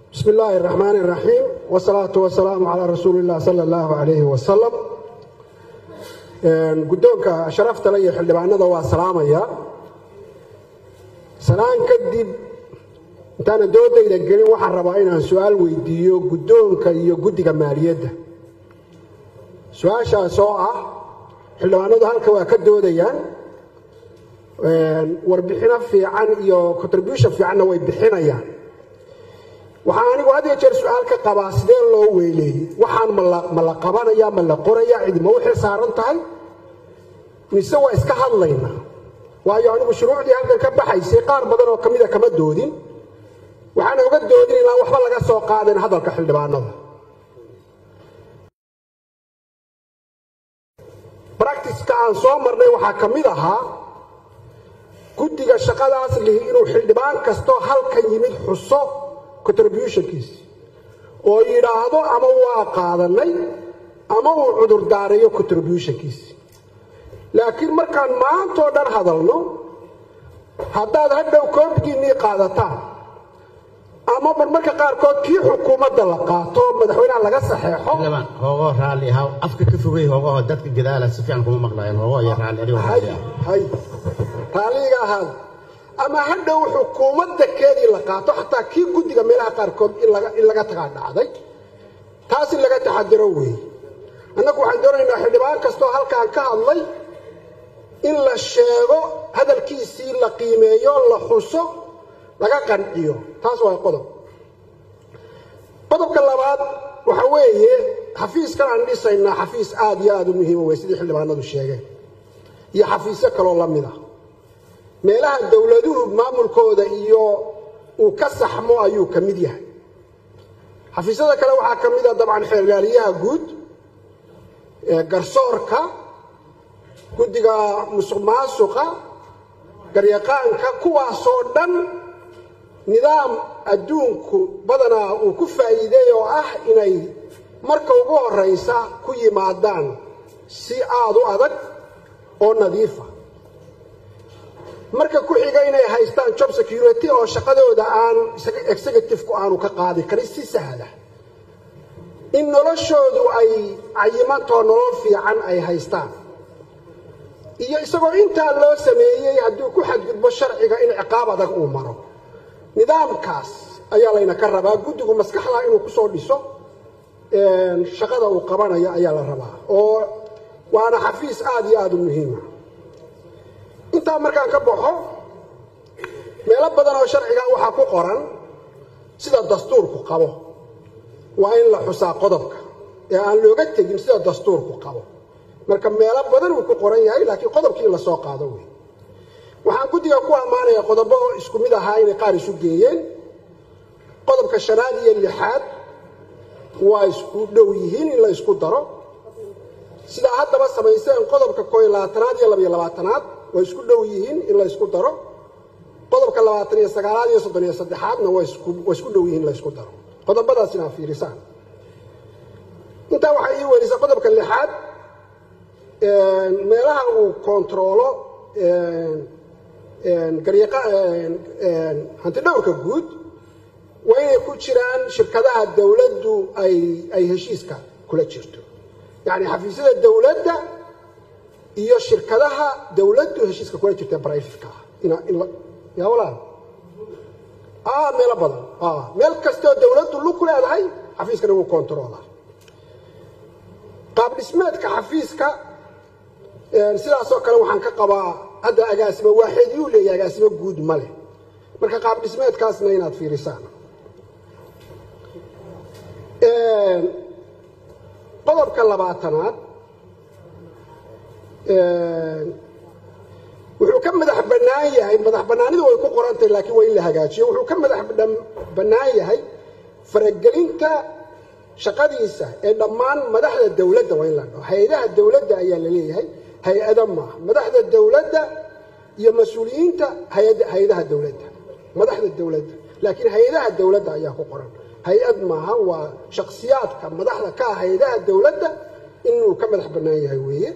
bismi illaahi araxmaan iraxiim wsalaatu wasalaamu calaa rasuuli illah sala allahu calayhi wasalam guddoonka sharaftale iyo xildhibaanada waa salaamaya salaan kadib intaana doodayda gelin waxaan rabaa inaan su-aal weydiiyo guddoonka iyo guddiga maaliyadda su-aashaas oo ah xildhibaanadu halka waa ka doodayaan warbixino fiican iyo contribution fiicanna way bixinayaan waxaan anigu had iyo jeer su-aal ka qabaa sidee loo weyleeyey waxaan ma la qabanaya ma la qoraya cidima u xil saaran tahay mise waa iska hadlayna waayo anigu shuruucdii halkan ka baxaysay qaar badan oo ka mida kama doodin waxaana oga doodin ilaa waxba laga soo qaadeen hadalka xildhibaanada bracticeka aan soo marnay waxaa ka mid ahaa guddiga shaqadaas lihi inuu xildhibaan kastoo halkan yimid xuso contributionkiisi oo yidhaahdo ama waa qaadanay ama uu cudur daareeyo contributionkiisi laakiin markaan maantoo dhan hadalno haddaad hadhow koobigiinnii qaadataan ama marmarka qaarkood kii xukuumadda la qaato madaxweynaha laga saxeexo hoogoo raalli ahaa afka ka fogay hoogaho dadka gadaala si fiican kuma maqlayan hoogoo iyo raalli adigoo raalli ah hay raalliga ahaada ama hadhow xukuumadda keedii la qaato xataa kii guddiga meelaha qaarkood in laga tagaa dhacday taas in laga taxadiro weeye annagu waxaan doonaynaa xildhibaan kastoo halkaan ka hadlay in la sheego hadalkiisii la qiimeeyo la xuso laga qanciyo taas waa qodob qodobka labaad waxa weeye xafiiskan aan dhisaynaa xafiis aad iyo aad u muhiima wey sidii xildhibaanadu sheegeen iyo xafiisyo kaloo la mid ah meelaha dowladuhu maamulkooda iyo uu ka saxmo ayuu ka mid yahay xafiisyada kale waxaa ka mid a dabcan xeergaaliyaha guud garsoorka guddiga musuq maasuqa garyaqaanka kuwaasoo dhan nidaam adduunku badanaa uu ku faa'iideey oo ah inay marka ugu horraysa ku yimaadaan si aad u adag oo nadiifa marka ku xiga inay haystaan job security oo shaqadooda aan executive-ku aanu ka qaadi karin si sahla in noloshoodu ay cayimantoo nolol fiican ay haystaan iyo isagoo intaa loo sameeyey hadduu ku xadgudbo sharciga in ciqaab adag uu maro nidaamkaas ayaa layna ka rabaa guddigu maskaxda inuu ku soo dhiso shaqada uu qabanayo ayaa la rabaa oo waana xafiis aad iyo aad u muhiima intaa markaan ka baxo meelo badan oo sharciga waxaa ku qoran sida dastuurku qabo waa in la xusaa qodobka ee aan looga tegin sida dastuurku qabo marka meelo badan uu ku qoran yahay laakiin qodobkii in la soo qaado wey waxaan guddiga ku ammaanaya qodobo isku mid ahaa inay qaar isu geeyeen qodobka shanaad iyo lixaad waa isku dhow yihiin in la isku daro sidaa haddaba samayseen qodobka koo iyo labaatanaad iyo labayo labaatanaad way isku dhow yihiin in la ysku daro qodobka labaatan iyo sagaalaad iyo soddon iyo saddexaadna way isku dhow yihiin in la ysku daro qodobadaas inaa fiirisaan intaa waxaa ii welisa qodobka lixaad meelaha uu kontaroolo hanti dhowrka guud waa inay ku jiraan shirkadaha dowladdu ay heshiiska kula jirto yacni xafiisyada dowladda iyo shirkadaha dowladdu heshiiska kula jirta brifatka yaa walaal meelo badan meel kastoo dowladdu lug ku leedahay xafiiskana wuu kontaroola qaab dhismeedka xafiiska sidaasoo kale waxaan ka qabaa hadda agaasimo waaxid yuu leeyahay agaasimo guud ma leh marka qaab dhismeedkaasna inaad fiirisaan qodobka labaatanaad wuxuu ka madax bannaan yahay madax bannaanidu way ku qorantahay laakiin waa in la hagaajiyo wuxuu ka madax bannaan yahay faragelinta shaqadiisa ee dhammaan madaxda dowladda waa in la dhaho hay-adaha dowladda ayaa la leeyahay hay-ada maaha madaxda dowladda iyo mas-uuliyiinta hay-adaha dowladda madaxda dowladda laakiin hay-adaha dowladda ayaa ku qoran hay-ad maaha waa shakhsiyaadka madaxda ka ah hay-adaha dowladda inuu ka madax bannaan yahay weeye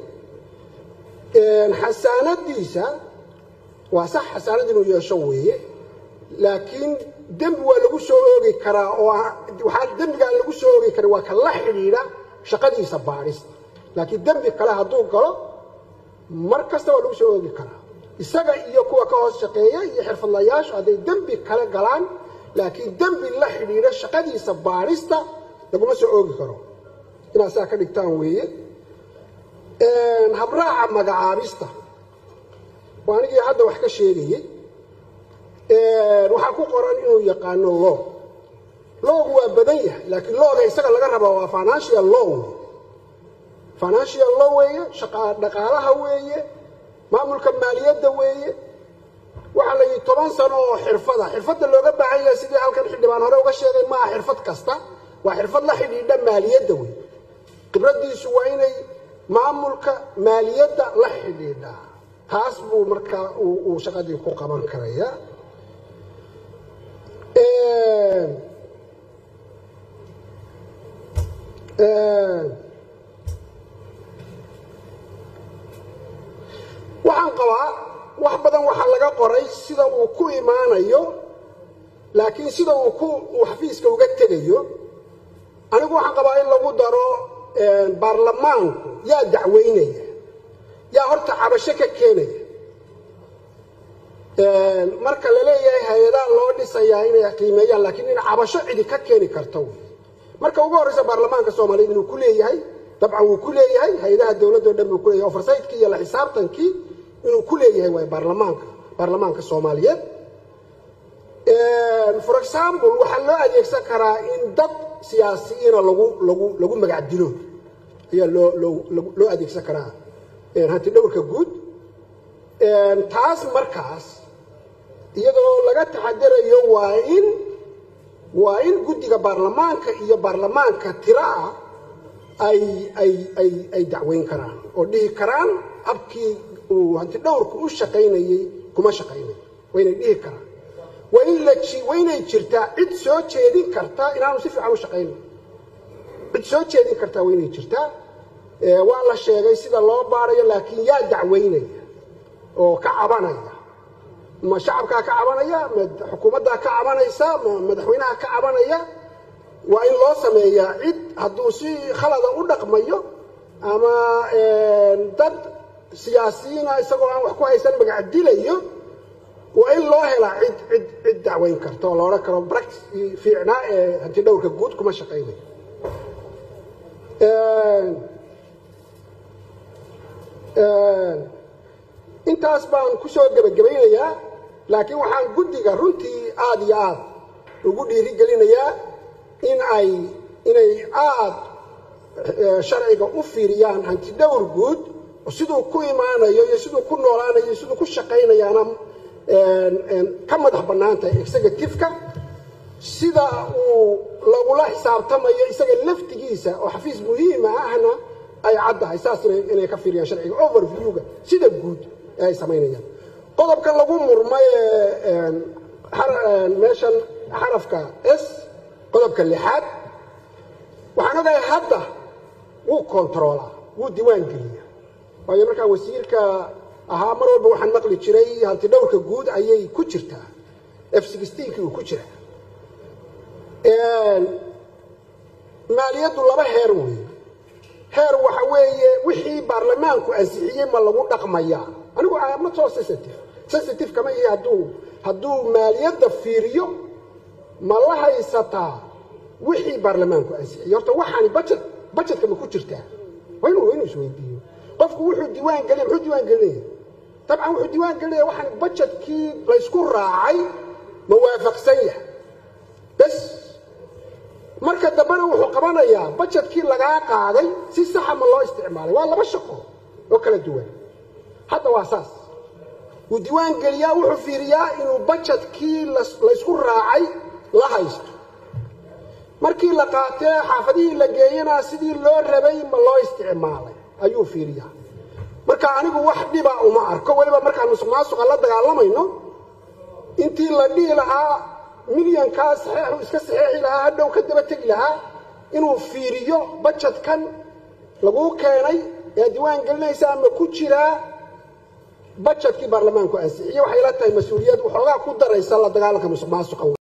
xasaanadiisa waa sax xasaanad inuu yeesho weeye laakiin dembi waa lagu soo oogi karaa oo waxaa dembigaan lagu soo oogi karin waa ka la xidhiidha shaqadiisa baadhista laakiin dembi kale hadduu galo mar kasta waa lagu soo oogi karaa isaga iyo kuwa ka hoos shaqeeya iyo xirfadlayaashu hadday dembi kale galaan laakiin dembi la xidhiidha shaqadiisa baadhista laguma soo oogi karo inaad saa ka dhigtaan weeye habraaca magacaabista waa anigii hadda wax ka sheegayey waxaa ku qoran inuu yaqaano loo loogu waa badan yahay laakiin looga isaga laga rabaa waa financial law financial law weeye dhaqaalaha weeye maamulka maaliyadda weeye waxaa la yidhi toban sano oo xirfada xirfadda looga baahan yahay sidii halkan xildhibaan hore uga sheegay maaha xirfad kasta waa xirfad la xidhiidha maaliyadda wey khibraddiisu waa inay maamulka maaliyadda la xidhiidhaa taas buu markaa uu shaqadii ku qaban karaya waxaan qabaa wax badan waxaa laga qoray sida uu ku imaanayo laakiin sida uu ku uu xafiiska uga tegayo anigu waxaan qabaa in lagu daro baarlamaanku yaa dacweynaya yaa horta cabasho ka keenaya marka la leeyahay hay-adaha loo dhisayaa inay qiimeeyaan laakiin in cabasho cidi ka keeni karto wey marka ugu horreysa baarlamaanka soomaaliyeed inuu ku leeyahay dabcan wuu ku leeyahay hay-adaha dowladdo dhan buu ku leeyahay oversightkii iyo la xisaabtankii inuu ku leeyahay waay baarlamaanka baarlamaanka soomaaliyeed for example waxaa loo adeegsan karaa in dad siyaasiyiina lagu lagu lagu magac dilo ayaa loo loo loo adeegsan karaa hanti dhowrka guud taas markaas iyadoo laga taxadarayo waa in waa in guddiga baarlamaanka iyo baarlamaanka tiro ah ay ay ay ay dacweyn karaan oo dhihi karaan habkii uu hanti dhowrku u shaqaynayey kuma shaqaynayo waa inay dhihi karaan waa in la waa inay jirtaa cid soo jeedin karta inaanu si fiican u shaqaynayo cid soo jeedin kartaa waa inay jirtaa waa la sheegay sida loo baarayo laakiin yaa dacweynaya oo ka cabanaya ma shacabkaa ka cabanaya ma xukuumaddaa ka cabanaysa ma madaxweynaha ka cabanaya waa in loo sameeyaa cid hadduu si khalada u dhaqmayo ama dad siyaasiyiina isagoo aan wax ku haysan magac dilayo waa in loo helaa cid cid cid dacweyn karta oo la odhan karo bractis fiicnaa ee hanti dhowrka guud kuma shaqaynayo intaas baan ku soo gebagabaynayaa laakiin waxaan guddiga runtii aada iyo aad ugu dhiirigelinayaa in ay inay aad sharciga u fiiriyaan hanti dhowr guud siduu ku imaanayo iyo siduu ku noolaanayo iyo siduu ku shaqaynayaana ka madax bannaan tahay executive-ka sida uu lagula xisaabtamayo isaga laftigiisa oo xafiis muhiima ahna ay caddahay saas inay ka fiiriyaan sharciga overview-ga sida guud ee ay samaynayaan qodobkan lagu murmay meeshan xarafka s qodobka lixaad waxaan ogahay hadda wuu kontaroolaa wuu diiwaan geliya waayo markaa wasiirka ahaa mar walba waxaan maqli jiray hanti dhowrka guud ayay ku jirtaa f sixteenkii uu ku jiraa maaliyaddu laba heer weeye heer waxa weeye wixii baarlamaanku ansixiyey ma lagu dhaqmayaa anigu ma soo sensitive sensitive kama ihi hadduu hadduu maaliyadda fiiriyo ma la haysataa wixii baarlamaanku ansixiyey horta waxaani budget budgetka ma ku jirtaa waa inuu inuu isweydiiyo qofku wuxuu diiwaan gelinaya muxuu diiwaan gelinaya dabcan wuxuu diiwaan gelinaya waxaan budgetkii laysku raacay ma waafaqsan yahay bes marka dambena wuxuu qabanayaa budgetkii lagaa qaaday si saxa ma loo isticmaalay waa laba shaqo oo kala duwan hadda waa saas wuu diiwaan geliyaa wuxuu fiiriyaa inuu budgetkii laysku raacay la haysto markii la qaatee xaafadihii la geeyana sidii loo rabay ma loo isticmaalay ayuu fiiriyaa marka anigu wax dhiba uma arko weliba markaan musuq maasuqa la dagaalamayno intii la dhihi lahaa milyankaa saxeexu iska saxeexi lahaa hadhow ka daba tegi lahaa inuu fiiriyo bajetkan laguu keenay ee diiwaan gelinaysa ama ku jiraa bajetkii baarlamaanku ansixiyey waxay la tahay mas-uuliyad waxoogaa ku daraysa la dagaalanka musuq maasuqa